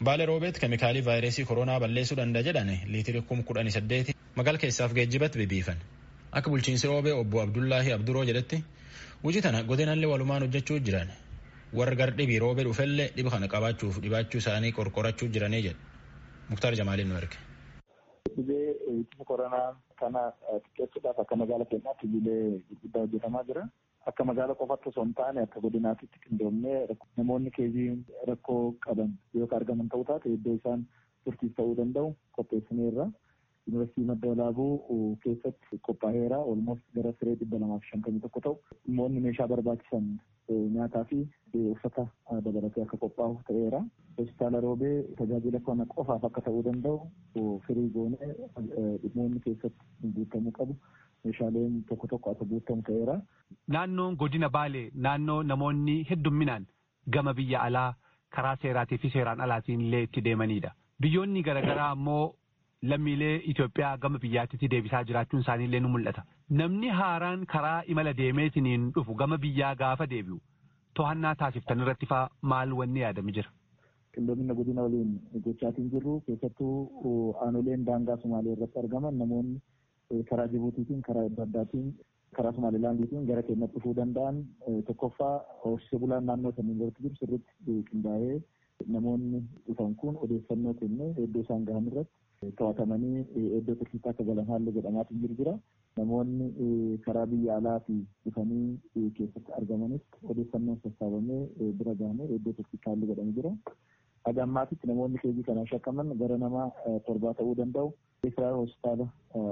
Baala roobeet keemikaalii vaayirasii koronaa balleessuu danda'a jedhan liitirii kum kudhanii saddeeti magaala keessaaf geejjibatti bibiifan. Akka bulchiinsi roobee obbo Abdullaahi Abduroo jedhetti hojii tana godinallee walumaan hojjechuu jiran warra gar dhibii roobee dhufellee dhiba kana qabaachuuf dhibaachuu isaanii qorqorachuu jiranii jedha. Muktaar Jamaaliin nu erge. Dhibee ittisa koronaa kana xiqqeessuudhaaf akka magaala keenyaatti hojiilee gurguddaa hojjetamaa jira. Akka magaala qofaatti osoo hin taane akka godinaatitti qindoomnee namoonni keezii rakkoo qaban yoo argaman ta'uu taate iddoo isaan turtiif ta'uu danda'u qopheessineerra. Yuunivarsiitii Madda Walaabuu keessatti qophaa'eera. Olmost gara siree dhibba lamaaf shantamii tokko ta'u dhimmoonni meeshaa barbaachisan nyaataa fi uffata dabalatee akka qophaa'u ta'eera. Hospitaala Roobee tajaajila kana qofaaf akka ta'uu danda'u firii goonee dhimmoonni keessatti guutamuu qabu. Meeshaaleen tokko tokko akka guutamu ta'eera. Naannoon godina Baalee naannoo namoonni heddumminaan gama biyya alaa karaa seeraatii fi seeraan alaatiin illee itti deemanidha. Biyyoonni garaagaraa ammoo lammiilee Itoophiyaa gama biyyaatti deebisaa jiraachuun isaanii illee ni mul'ata. Namni haaraan karaa imala deemeetiniin dhufu gama biyyaa gaafa deebi'u to'annaa taasiftan irratti faa maal wanni yaadame jira? Qindoomina godina waliin gochaatiin jirru keessattuu aanoleen daangaa Sumaalee irratti argaman namoonni karaa Jibuutiitiin karaa adda addaatiin karaa Somaalilaandiitiin gara keenyatti dhufuu danda'an tokkoffaa horsiisee bulaan naannoo saniin irratti jiru sirriitti qindaa'ee namoonni dhufan kun odeeffannoo kennee iddoo isaan gahan irratti to'atamanii iddoo tursiisaa akka galan haalli godhamaatiin jiru jira. Namoonni karaa biyya alaatii dhufanii keessatti argamanitti odeeffannoon sassaabamee bira gahamee iddoo tursiisaa haalli godhamee jira. Haga ammaatitti namoonni keejii kanaan shakkaman gara nama torbaa ta'uu danda'u. Israa'el hospitaala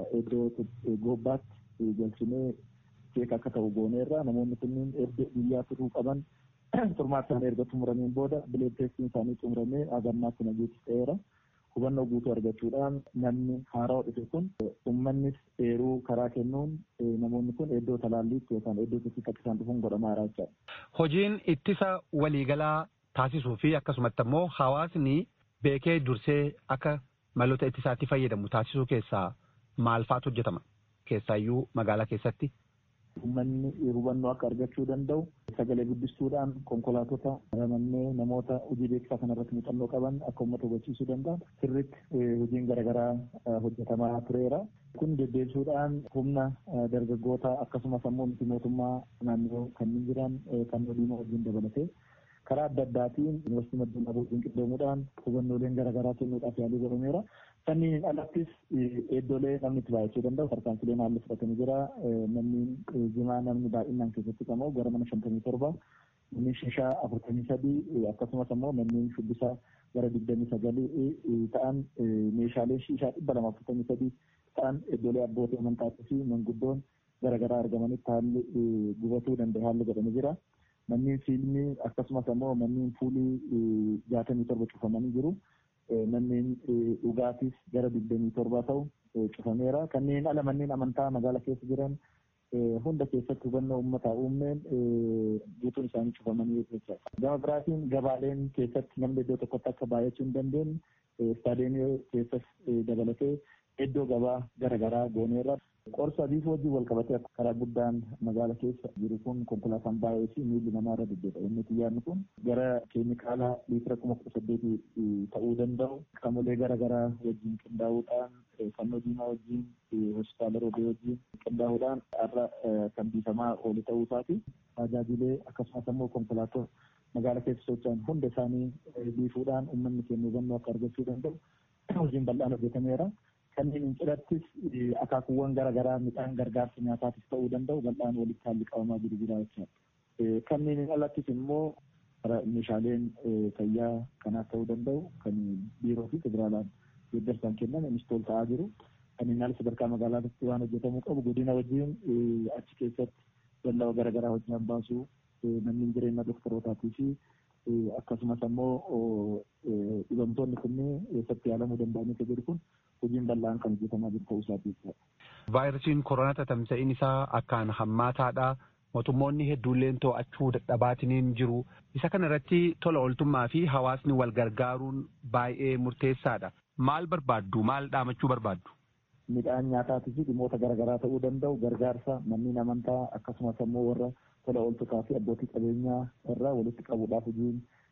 iddoo gobbaatti galchinee keeka akka ta'u gooneerra namoonni kunniin biyyaa turuu qaban turmaata isaanii erga xumurameen booda bileed teestiin isaanii xumuramee haga ammaatti nageetti ta'eera. hubannoo guutuu argachuudhaan namni haaraa dhufe kun uummannis eeruu karaa kennuun namoonni kun iddoo talaalliitti yookaan iddoo tursiitti akka isaan dhufuun godhamaa jira jechaadha. Hojiin ittisa waliigalaa taasisuu fi akkasumatti ammoo hawaasni beekee dursee akka maloota ittisaatti fayyadamu taasisuu keessaa maal faatu hojjetama? Keessaayyuu magaalaa keessatti. Uummanni hubannoo akka argachuu danda'u sagalee guddistuudhaan konkolaatota ramannee namoota hojii beeksisaa kanarratti muuxannoo qaban akka uummata hubachiisuu danda'an sirriitti hojiin garaagaraa hojjetamaa tureera. Kun deddeebisuudhaan humna dargaggoota akkasumas ammoo miti mootummaa naannoo kanneen jiran kan waliin wajjin dabalatee karaa adda addaatiin yuunivarsiitii Madda Walaabuu qindoomuudhaan hubannooleen garaagaraa kennuudhaaf yaalii godhameera. Sanniin alattis iddoolee namni itti baay'achuu danda'u tarkaanfileen haalli fudhatamee jira. Namni jimaa namni baay'inaan keessatti qabamu gara mana shantamii torba namni shishaa afurtamii sadii akkasumas ammoo manneen shubbisaa gara digdamii sagalii ta'an meeshaalee shishaa dhibba lama afurtamii sadii ta'an iddoolee abbootii amantaatii fi manguddoon garaagaraa argamanitti haalli gubatuu danda'e haalli godhamee jira. Manneen fiilmii akkasumas ammoo manneen fuulii jaatamii torba cufamanii jiru. Manneen dhugaatis gara digdamii torbaa ta'u cufameera. Kanneen ala manneen amantaa magaala keessa jiran hunda keessatti hubannoo uummataa uumneen guutuun isaanii cufamanii jechuudha. Gama biraatiin gabaaleen keessatti namni iddoo tokkotti akka baay'achuu hin dandeenye istaadeemii keessas dabalatee iddoo gabaa garaagaraa gooneerra. Qorsa adiif wajjin wal qabatee karaa guddaan magaala keessa jiru kun konkolaataan baay'ee fi miilli namaa irra deddeebi'a. Inni xiyyaarri kun gara keemikaala liitira kuma kudha saddeetii ta'uu danda'u qaamolee garaagaraa wajjin qindaa'uudhaan fannoo diimaa wajjin hospitaala roobee wajjin qindaa'uudhaan har'a kan biifamaa oolu ta'uu isaati. Tajaajilee akkasumas ammoo konkolaattota magaala keessa socho'an hunda isaanii biifuudhaan uummanni keenya hubannoo akka argachuu danda'u hojiin bal'aan hojjetameera. kanneen cidhattis akaakuuwwan garaagaraa midhaan gargaarsa nyaataatis ta'uu danda'u bal'aan walitti haalli qabamaa jiru jira jechuudha. Kanneen alattis immoo meeshaaleen fayyaa kanaaf ta'uu danda'u kan biiroo fi federaalaan deeggarsaan kennan innistool ta'aa jiru. Kanneen ala sadarkaa magaalaatti waan hojjetamuu qabu godina wajjin achi keessatti dallaa garaagaraa hojii baasuu manneen jireenya doktorootaatii fi akkasumas ammoo dhibamtoonni kunneen eessatti yaalamuu danda'anii jiru kun hojiin bal'aan kan hojjetamaa jiru ta'uu isaati. Vaayirasiin koronaa tamsa'iin isaa akkaan hammaataadha. Mootummoonni hedduulleen to'achuu dadhabaatiniin jiru. Isa kana irratti tola ooltummaa fi hawaasni wal gargaaruun baay'ee murteessaadha. Maal barbaaddu? Maal dhaamachuu barbaaddu? Midhaan nyaataatii fi dhimmoota garaagaraa ta'uu danda'u gargaarsa manneen amantaa akkasumas ammoo warra tola ooltotaa fi abbootii qabeenyaa irraa walitti qabuudhaaf hojiin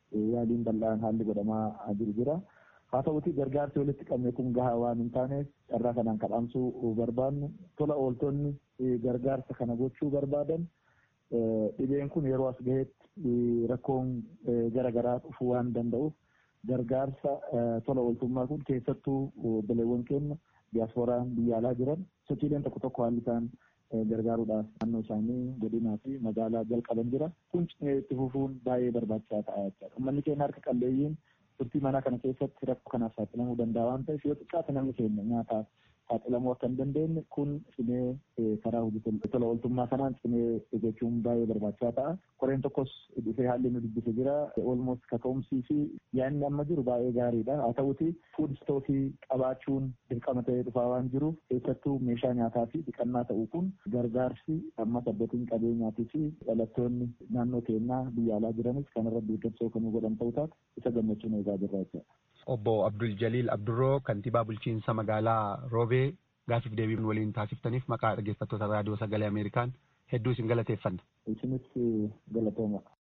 yaaliin bal'aan haalli godhamaa jiru jira. Haa ta'uti gargaarsi walitti qabne kun gahaa waan hin taaneef carraa kanaan kadhaamsuu barbaannu tola ooltonni gargaarsa kana gochuu barbaadan dhibeen kun yeroo as gahetti rakkoon garaagaraa dhufuu waan danda'uuf gargaarsa tola ooltummaa kun keessattuu obboleewwan keenya diyaasporaan biyya alaa jiran sochiileen tokko tokko haalli isaan gargaaruudhaaf naannoo isaanii godinaa fi magaalaa jalqaban jira kun itti fufuun baay'ee barbaachisaa ta'a jechuudha. Uummanni keenya harka qalleeyyiin turtii manaa kana keessatti rakkoo kanaaf saaxilamuu danda'a waan ta'eef yoo xiqqaate namni keenya nyaataaf saaxilamuu akka hin dandeenye kun cimee karaa hojii tola ooltummaa kanaan cimee eeggachuun baay'ee barbaachisaa ta'a. Koreen tokkos dhufee haalli nu dubbise jira. Olmost kaka'umsii fi yaadni amma jiru baay'ee gaariidha. Haa ta'uti fuud istookii qabaachuun dirqama ta'ee dhufaa waan jiruuf keessattuu meeshaa nyaataa fi dhiqannaa ta'uu kun gargaarsi ammas abbootiin qabeenyaatii fi dhalattoonni naannoo keenyaa biyya alaa jiranis kanarra deeggarsa kan godhan ta'uu taate isa gammachuun eegaa jirra jechuudha. Obbo Abdul Jaliil Abdurroo kantiibaa bulchiinsa magaalaa Roobee gaafiif deebii waliin taasiftaniif maqaa dhaggeeffattoota raadiyoo sagalee Ameerikaan hedduu isin galateeffanna. Isinis galatooma.